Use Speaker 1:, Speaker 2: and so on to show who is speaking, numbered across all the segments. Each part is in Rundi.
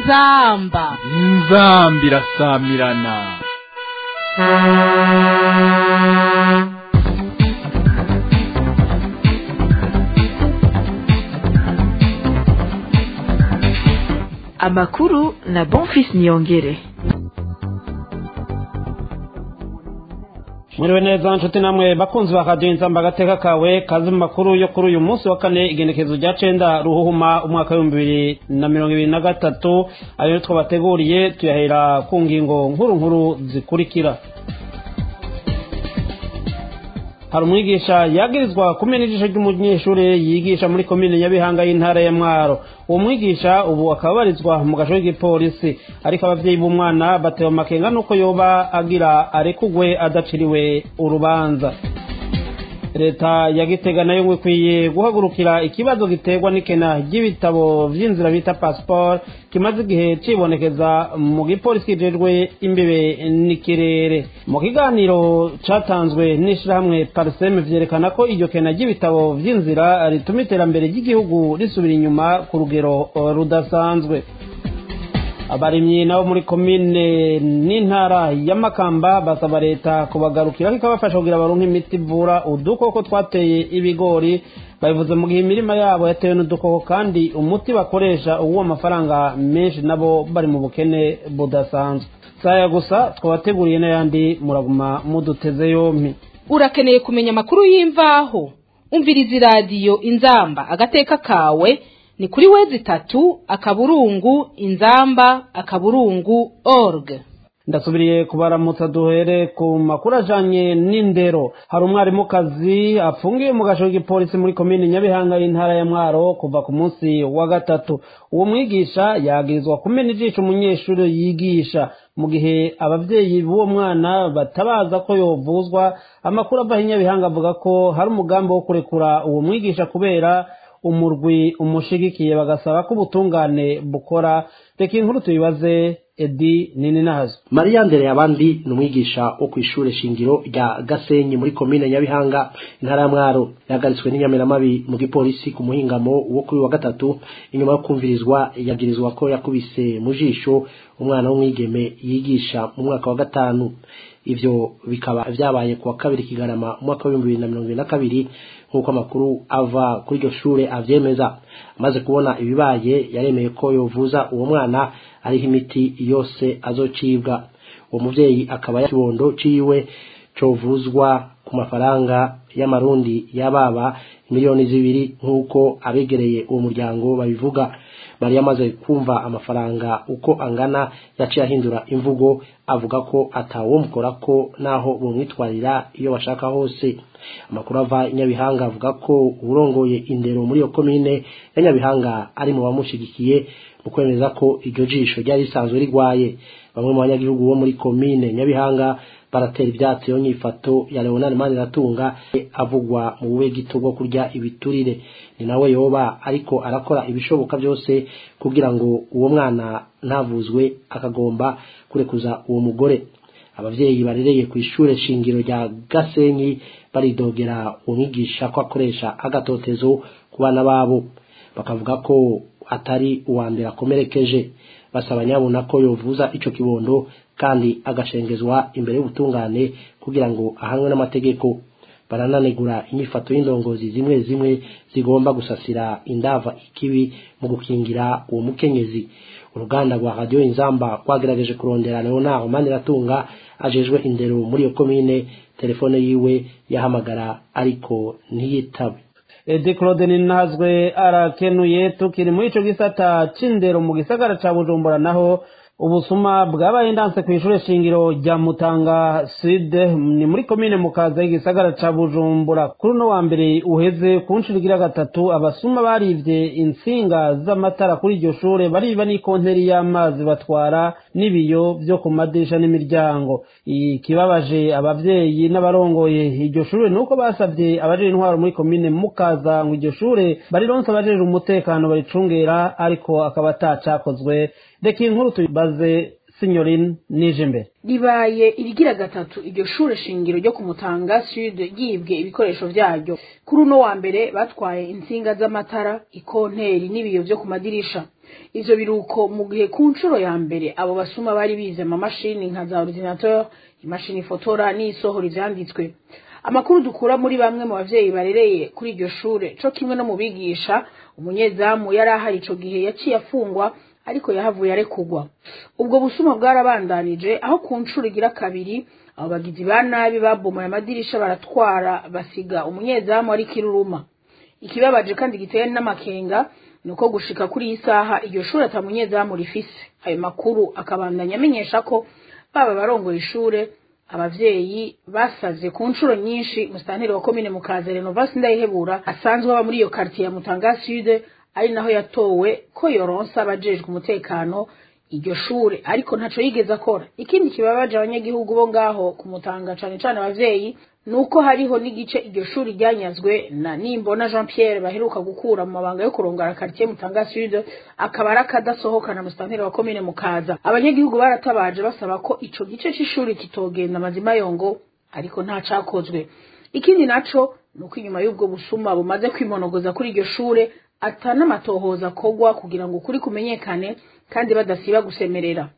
Speaker 1: inzamba
Speaker 2: inzamba irasamirana
Speaker 3: amakuru na bonfis niyongere
Speaker 4: mwiriwe neza nshuti namwe bakunzi ba radiyo inzamba agateka kawe kazi mu makuru yo kuri uyu munsi wa kane igenekerezo rya cenda ruhuhuma umwaka w'ibihumbi bibiri na mirongo ibiri na gatatu ayo twabateguriye tuyahera ku ngingo nkuru nkuru zikurikira hari umwigisha yagirizwa kumena ijisho ry'umunyeshuri yigisha muri komine nyabihanga y'intara ya mwaro uwo mwigisha ubu akaba abarizwa mu gasho k'igipolisi ariko abavyeyi b'umwana batewe amakenga nuko yoba agira arekugwe adaciriwe urubanza leta ya gitega nayo ngo ikwiye guhagurukira ikibazo giterwa n'ikena ry'ibitabo vy'inzira bita passport kimaze igihe cibonekeza mu gipolisi kijejwe imbebe n'ikirere mu kiganiro catanzwe n'ishirahamwe parseme vyerekana ko iryo kena ry'ibitabo vy'inzira rituma iterambere ry'igihugu risubira inyuma ku rugero rudasanzwe abarimyi nabo muri komine n'intara ya makamba basaba leta kubagarukira ikabafasha kugira baronke imiti ivura udukoko twateye ibigori babivuze mu gihe imirima yabo yatewe n'udukoko kandi umuti bakoresha uwo amafaranga menshi nabo bari mu bukene budasanzwe saya gusa twabateguriye n'ayandi muraguma muduteze yompi
Speaker 1: urakeneye kumenya amakuru y'imvaho umviriza iradiyo inzamba agateka kawe ni kuri wezi itatu akaburungu inzamba akaburungu org
Speaker 4: ndasubiriye kubaramutsa duhere ku makuru ajanye n'indero hari umwarimukazi afungiwe mu gasho k'igipolisi muri komine nyabihanga y'intara ya mwaro kuva ku munsi wa gatatu uwo mwigisha yagirizwa kumena ijisho umunyeshuri yigisha mu gihe abavyeyi b'uwo mwana batabaza ko yovuzwa amakuru ava nyabihanga avuga ko hari umugambi wo kurekura uwo mwigisha kubera umurwi umushigikiye bagasaba ko ubutungane bukora reka inkuru tuyibaze edi nini nazo
Speaker 5: mariya ndere abandi ni umwigisha wo ku ishure shingiro rya gasenyi muri komine nyabihanga intara ya mwaro yahagaritswe n'inyamiramabi mu gipolisi ku muhingamo wo kuri wa gatatu inyuma yo kumvirizwa yagirizwa ko yakubise mu jisho umwana w'umwigeme yigisha mu mwaka wa gatanu ivyo bikaba vyabaye kuwa kabiri kigarama umwaka w'ibihumbi bibiri na mirongo ibiri na kabiri nk'uko amakuru ava kuri iryo shure avyemeza amaze kubona ibibaye yaremeye ko yovuza uwo mwana ariho imiti yose azocibwa uwo muvyeyi akaba yakibondo ciwe covuzwa ku mafaranga y'amarundi y'ababa miliyoni zibiri nk'uko abegereye uwo muryango babivuga mariya amaze kumva amafaranga uko angana yaciye ahindura imvugo avuga ko atawomukora ko naho bumwitwarira iyo bashaka hose amakuru ava nyabihanga avuga ko urongoye indero muri iyo komine ya nyabihanga ari mu bamushigikiye mu kwemeza ko iryo jisho ryari risanzwe rigwaye bamwe mu banyagihugu bo muri komine nyabihanga baratera ibyatsi yo nyifato ya Leonard Maniratunga avugwa mu bube gito bwo kurya ibiturire ni nawe yoba ariko arakora ibishoboka byose kugira ngo uwo mwana ntavuzwe akagomba kurekuza uwo mugore abavyeyi barereye ku ishure shingiro rya Gasenyi baridogera umwigisha ko akoresha agatotezo ku bana babo bakavuga ko atari uwa mbere akomerekeje basaba nyabona ko yovuza ico kibondo kandi agashengezwa imbere y'ubutungane kugira ngo ahanwe n'amategeko barananegura inyifato y'indongozi zimwe zimwe zigomba gusasira indava ikibi mu gukingira uwo mukenyezi uruganda rwa radiyo inzamba rwagerageje kurondera leonard maniratunga ajejwe indero muri iyo komine telefone yiwe yahamagara ariko ntiyitabe
Speaker 4: edi claude ninazwe arakenuye tukiri muri ico gisata c'indero mu gisagara ca bujumbura naho ubusuma bwabaye ndanse ku ishure shingiro rya mutanga sud ni muri komine mukaza y'igisagara ca bujumbura kuri uno wa mbere uheze ku nshuro igira gatatu abasuma barivye intsinga z'amatara kuri iryo shure bariba n'ikonteri y'amazi batwara n'ibiyo vyo ku madirisha n'imiryango ikibabaje abavyeyi n'abarongoye iryo shure nuko basavye abajejwe intwaro muri komine mukaza ngo iryo shure barironse abajejwe umutekano baricungera ariko akaba atacakozwe reka inkuru tuyibaze sinyorine nije imbere
Speaker 6: ribaye irigira gatatu iryo shure shingiro ryo kumutanga sud ryibwe ibikoresho vyaryo kuri uno wa mbere batwaye intsinga z'amatara ikonteri n'ibiyo vyo ku madirisha ivyo biruko mu gihe ku nshuro ya mbere abo basuma bari bize amamashini nka za ordinateur imashini ifotora n'isohora ivyanditswe amakuru dukura muri bamwe mu bavyeyi barereye kuri iryo shure co kimwe no mu bigisha umunyezamu yari ahari ico gihe yaciye afungwa ariko yahavuye arekugwa ubwo busuma bwarabandanije aho ku nshuro igira kabiri abo bagizi ba nabi babomoye amadirisha baratwara basiga umunyezamu ari kiruruma ikibabaje kandi giteye n'amakenga ni uko gushika kuri iyi saha iryo shuri ata munyezamu rifise ayo makuru akabandanya amenyesha ko baba barongoye ishure abavyeyi basaze ku nshuro nyinshi musitanteri wa komine mukaza renovasi ndayihebura asanzwe aba muri iyo kartiye ya mutanga sud ari naho yatowe ko yoronsa abajejwe umutekano iryo shure ariko ntaco yigeze akora ikindi kibabaje abanyagihugu bo ngaho kumutanga cane cane abavyeyi nuko hariho n'igice iryo shuri ryanyazwe na nimbona jean pierre baheruka gukura mu mabanga yo kurongora quartier mutanga sud akaba ari akadasohokana musitanteri wa komine mukaza abanyagihugu baratabaje basaba ko ico gice c'ishuri kitogenda amazima yongo ariko nta cakozwe ikindi naco nuko inyuma y'ubwo busuma bumaze kwimonogoza kuri iryo shure ata n'amatohoza akorwa kugira ngo ukuri kumenyekane kandi badasiba gusemerera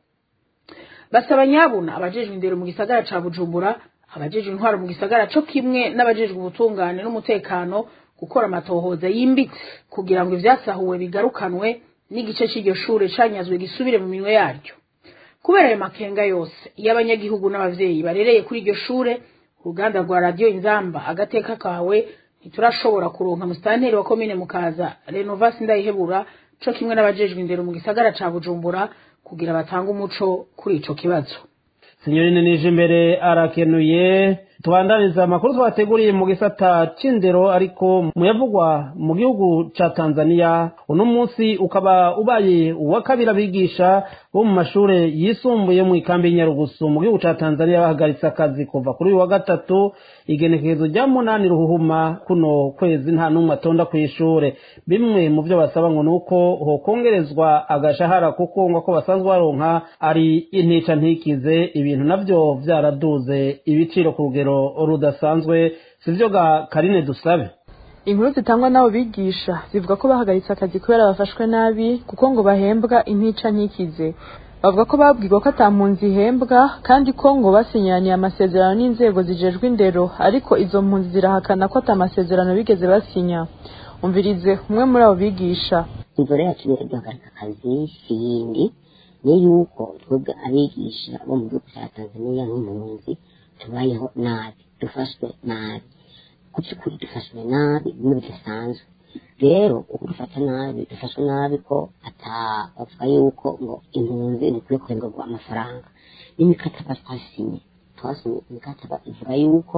Speaker 6: basaba nyabuna abajejwe indero mu gisagara ca bujumbura abajejwe intwaro mu gisagara co kimwe n'abajejwe ubutungane n'umutekano gukora amatohoza yimbitse kugira ngo ivyasahuwe bigarukanwe n'igice c'iryo shure canyazwe gisubire mu minwe yaryo kubera ayo makenga yose iyo abanyagihugu n'abavyeyi barereye kuri iryo shure uruganda rwa radiyo inzamba agateka kawe ntiturashobora kuronka musitanteri wa komine mukaza renovasi ndayihebura co kimwe n'abajejwe indero mu gisagara ca bujumbura kugira batange umuco kuri ico kibazo
Speaker 4: sinyorine nije imbere arakenuye tubandaniza amakuru twateguriye mu gisata c'indero ariko muyavugwa mu gihugu ca tanzania uno munsi ukaba ubaye uwa kabiri abigisha bo mu mashure yisumbuye mu ikambi y'inyarugusu mu gihugu ca tanzania bahagaritse akazi kuva kuri uyu wa gatatu igenekerezo rya munani ruhuhuma kuno kwezi nta n'umwe atonda kw'ishure bimwe mu vyo basaba ngo nuko hokongerezwa agashahara kuko ngo ko basanzwe baronka ari intica ntikize ibintu navyo vyaraduze ibiciro ku rugero rudasanzwe sivyo ga karine dusabe
Speaker 3: inkuru zitangwa n'abo bigisha zivuga ko bahagaritse akazi kubera bafashwe nabi kuko ngo bahembwa intica ntikize bavuga ko babwirwa ko ata mpunzi ihembwa kandi ko ngo basinyaniye amasezerano n'inzego zijejwe indero ariko izo mpunzi zirahakana ko ata masezerano bigeze basinya umvirize umwe muri abo bigisha
Speaker 7: inzira yacu yo duhagarika akazi si yindi ni yuko twebwe abigisha bo mu gihugu cya tanzania nk'impunzi tubayeho nabi dufashwe nabi ku by'ukuri dufashwe nabi bimwe bidasanzwe rero uko dufata nabi dufashwe nabi ko atabavuga yuko ngo impunzi zikwiye kurengerwa amafaranga n'imikataba twasinye twasinye imikataba ivuga yuko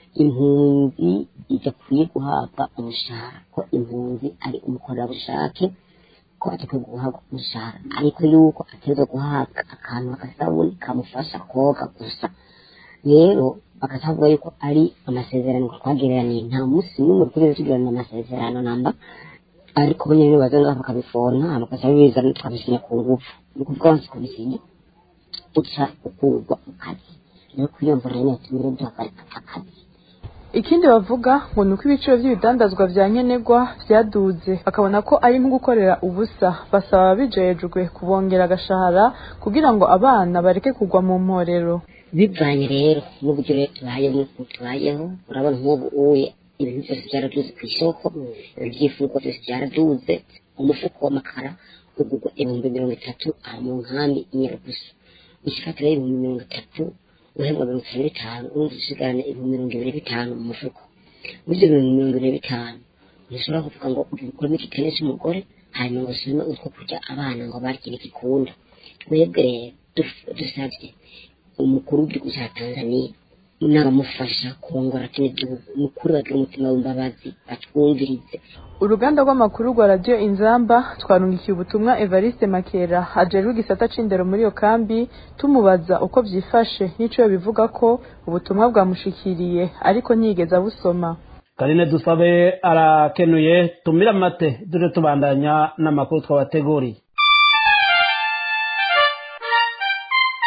Speaker 7: impunzi idakwiye guhabwa umushahara ko impunzi ari umukorerabushake ko adakwiye guhabwa umushahara ariko yuko ategerezwa guhabwa akantu agasabuni kamufasha koga gusa rero bakavuga yuko ari amasezerano twagereraniye nta munsi n'umwe twigeze tugirana amasezerano namba ariko bo nyine baza ngaho bakabifona bakaza bizana tukabisinya ku ngufu ni ukuvuga wansi kubisinya uca ukurwa mu kazi rero kuri iyo mvura nyine tumire duhagarika akazi
Speaker 3: ikindi bavuga ngo ni uko ibiciro by'ibidandazwa vya nkenerwa vyaduze bakabona ko ari nko gukorera ubusa basaba ababijejwe kubongera agashahara kugira ngo abana bareke kugwa mu mporero
Speaker 7: bivanye rero n'uburyo rero tubayeho n'ukuntu tubayeho urabona nk'ubu uye ibintu byose byaraduze ku isoko ibyifurwa byose byaraduze umufuko w'amakara ugurwa ibihumbi mirongo itatu aha mu nkambi inyarugusu ushikatira ibihumbi mirongo itatu uhembwa mirongo itanu n'itanu urumva usigarana ibihumbi mirongo ibiri bitanu mu mufuko muri ibyo bihumbi mirongo ibiri bitanu ntushobora kuvuga ngo ukuremo igitenge cy'umugore hanyuma ngo usome utwo kurya abana ngo barye n'igikunda twebwe rero dusabye umukuru w'igihugu cya tanzania n'abamufasha kurongora kino gihugu ni ukuri bagira umutima w'imbabazi batwumvirize
Speaker 3: uruganda rw'amakuru rwa radiyo inzamba twarungikiye ubutumwa evariste makera ajejwe igisata c'indero muri iyo kambi tumubaza uko vyifashe n'ico bivuga ko ubutumwa bwamushikiriye ariko ntiyigeze abusoma
Speaker 4: karine dusabe arakenuye tumire amate duje tubandanya n'amakuru twabateguriye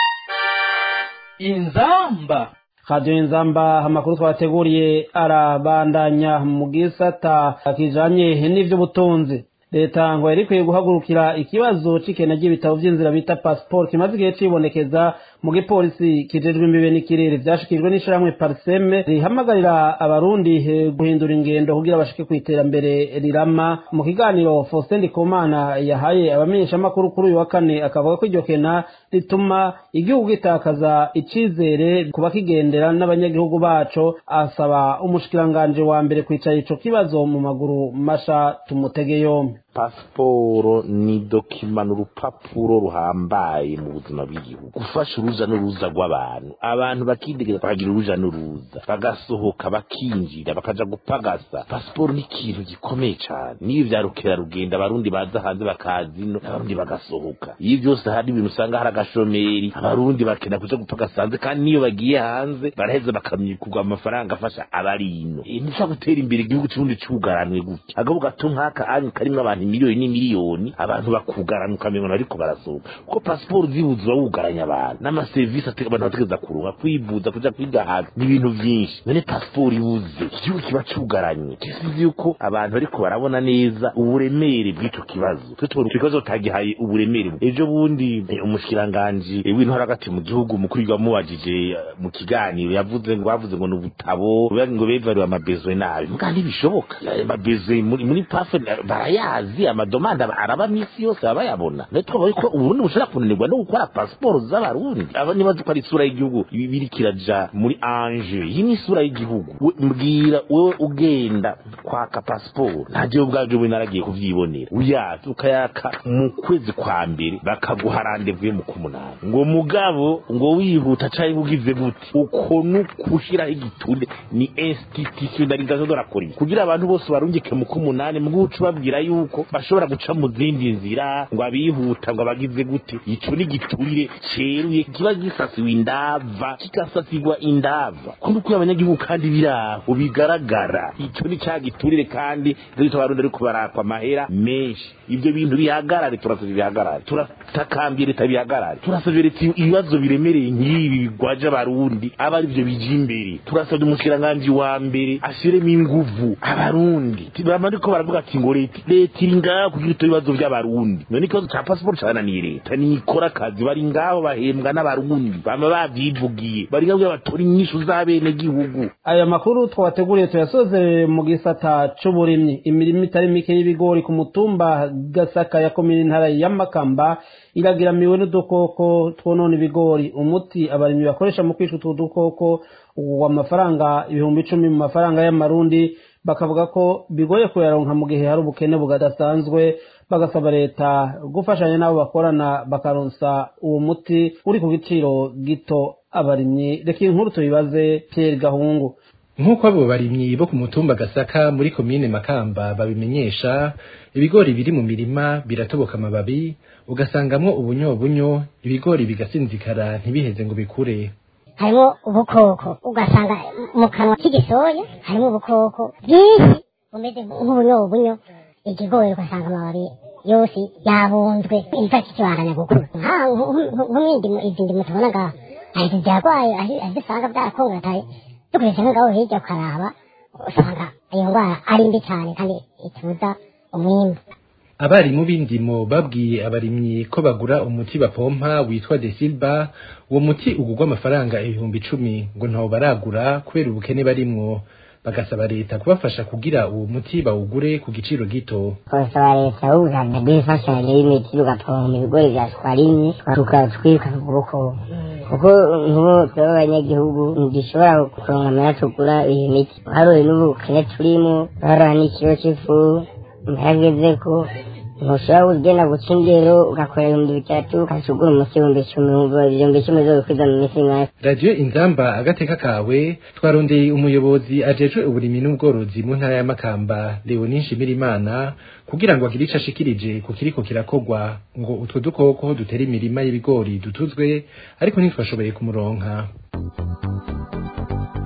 Speaker 2: inzamba
Speaker 4: radiyo inzamba amakuru twabateguriye arabandanya mu gisata kijanye n'ivy'ubutunzi leta ngo yari ikwiye guhagurukira ikibazo c'ikena ry'ibitabo vy'inzira bita pasiporo kimaze igihe cibonekeza mu gipolisi kijejwe imbibe n'ikirere vyashikirijwe n'ishirahamwe pariseme rihamagarira abarundi eh, guhindura ingendo kugira bashike kw'iterambere rirama mu kiganiro faustin ndikumana yahaye abamenyeshamakuru kuri uyu wa kane akavuga ko iryo kena rituma igihugu gitakaza icizere ku bakigendera n'abanyagihugu baco asaba umushikiranganji wa mbere kwicara ico kibazo mu maguru masha tumutege yompi
Speaker 8: pasiporo ni dokima ni urupapuro ruhambaye mu buzima bw'igihugu gufasha uruja n'uruza rw'abantu abantu bakidegereza bakagira uruja n'uruza bagasohoka bakinjira bakaja gupagasa pasiporo ni ikintu gikomeye cyane niyo vya rukerarugendo abarundi baza hanze bakazino abarundi bagasohoka iyo byose hari ibintu usanga hari agashomeri abarundi bakenda kuja gupagasa hanze kandi niyo bagiye hanze baraheza bakamyikurwa amafaranga afasha abarino nisa gutera imbere igihugu c'ubundi cugaranwe gutya agahugu gato nk'aka anyu karimwo abantu miliyoni n'imiliyoni abantu bakugarana ukamengo ariko barasohoka kuko pasiporo zibuze uba wugaranye abantu n'amaserivisi ate- abantu bategereza kuronka kwivuza kuja kwiga hanze ni ibintu vyinshi none pasiporo ibuze igihugu kiba cugaranye kisizi yuko abantu bariko barabona neza uburemere bw'ico kibazo twe tubona ico kibazo tagihaye uburemere ejo bundi eh, umushikiranganji eh, w'intwara hagati mu gihugu mukuru wamubajije eh, mu kiganiro yavuze ngo bavuze ngo ni ubutabo bivuga ngo bevariwe amabezwe nabi muga ntibishoboka Eh, amabezwe muri muri pafe eh, barayazi amadomanda araba misi yose baba bayabona nayo twaba ko uburundi bushobora kunanirwa no gukora pasiporo z'abarundi aba nibazi ko ari isura y'igihugu ibi biri kiraja muri anje iyi ni isura y'igihugu We- mbwira wewe ugenda kwaka pasiporo nta gihe ubwabyo bwe naragiye kuvyibonera uyaza ukayaka mu kwezi kwa mbere bakaguha randevuye mu kumunani ngo mugabo ngo wihuta canke ugize gute uko nukushiraho igitunde ni institutionalisation de la police kugira abantu bose barungike mu kumunani mu guca babwira yuko bashobora guca mu zindi nzira ngo abihuta ngo abagize gute ico ni giturire ceruye kiba gisasiwe indava kigasasigwa indava kundi uko abanyagihugu kandi biraho bigaragara ico ni ca giturire kandi rito abarundi ariko barakwa amahera menshi ivyo bintu bihagarare turasavye bihagarare turatakambye leta bihagarare turasavye leta ibibazo biremereye nk'ibi bigwaje abarundi aba ari vyo bija imbere turasavye umushikiranganji wa mbere ashiremo inguvu abarundi bama ariko baravuga ati ngo leta leta iri ngaho kugira ito bibazo vy'abarundi none ikibazo ca pasiporo cananiye leta nikora akazi bari ngaho bahembwa n'abarundi bama bavyivugiye bari ngaho kugira batora inyishu z'abenegihugu
Speaker 4: aya makuru twabateguriye tuyasoze mu gisata c'uburimyi imirimo itari mike y'ibigori ku mutumba gasaka ya komine intara ya makamba iragiramiwe n'udukoko twonona ibigori umuti abarimyi bakoresha mu kwica utwo dukoko uwa amafaranga ibihumbi icumi mu mafaranga y'amarundi bakavuga ko bigoye kuyaronka mu gihe hari ubukene bugadasanzwe bagasaba leta gufashanya n'abo bakorana bakaronsa uwo muti uri ku giciro gito abarimyi reka inkuru tubibaze Pierre Gahungu
Speaker 9: nk'uko abo barimyi bo ku mutumba gasaka muri komine makamba babimenyesha ibigori biri mu mirima biratoboka amababi ugasangamwo ubunyobunyo ibigori bigasinzikara ntibiheze ngo bikure
Speaker 10: harimo ubukoko ugasanga mu kanwa k'igisoya harimo ubukoko bwinshi bumeze nk'ubunyobunyo ikigori ugasanga amababi yose yabunzwe imva kikibaranya gukura nk'ibindi izi ndimo tubona ngaha hari izi byarwaye aho usanga byarakongataye dukoresha nk'ngaho hirya ukaraba usanga iyo ndwara ari mbi cyane kandi ituza umwimbu
Speaker 9: abarimu b'indimo babwiye abarimyi ko bagura umuti bapompa witwa desilba uwo muti ugurwa amafaranga ibihumbi icumi ngo ntawo baragura kubera ubukene barimwo bagasaba leta kubafasha kugira uwo muti bawugure ku giciro gito
Speaker 7: twasaba leta y'ubuganga bw'imfashanyo y'imiti tugapompa ibigori bya twarimye tukatwika ukuboko kuko nk'ubu tuba abanyagihugu ntidushobora kuronka amara tugura iyo miti haroye n'ubukene turimo haroha n'ikiro cy'ifu ntihageze ko ntushobora kugenda guca ingero ugakora ibihumbi bitatu ukacugura umuti ibihumbi icumi ibihumbi icumi zo bikwiza mu minsi ingahe
Speaker 9: radiyo inzamba agateka kawe twarondeye umuyobozi ajejwe uburimyi n'ubworozi mu ntara ya makamba leonie nshimirimana kugira ngo agire ico ashikirije ku kiriko kirakogwa ngo utwo dukoko dutera imirima y'ibigori dutuzwe ariko ntitwashoboye kumuronka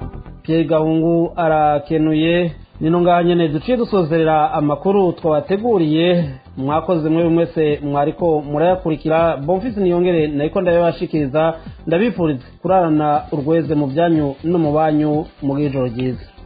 Speaker 4: Pierre Gahungu arakenuye nino ngaha nyene duciye dusozerera amakuru twabateguriye mwakoze mwe mwese mwariko murayakurikira bonfisi niyongere nariko ndabibashikiriza ndabifuriza kurarana urweze mu byanyu no mu banyu mu bw'ijoro ryiza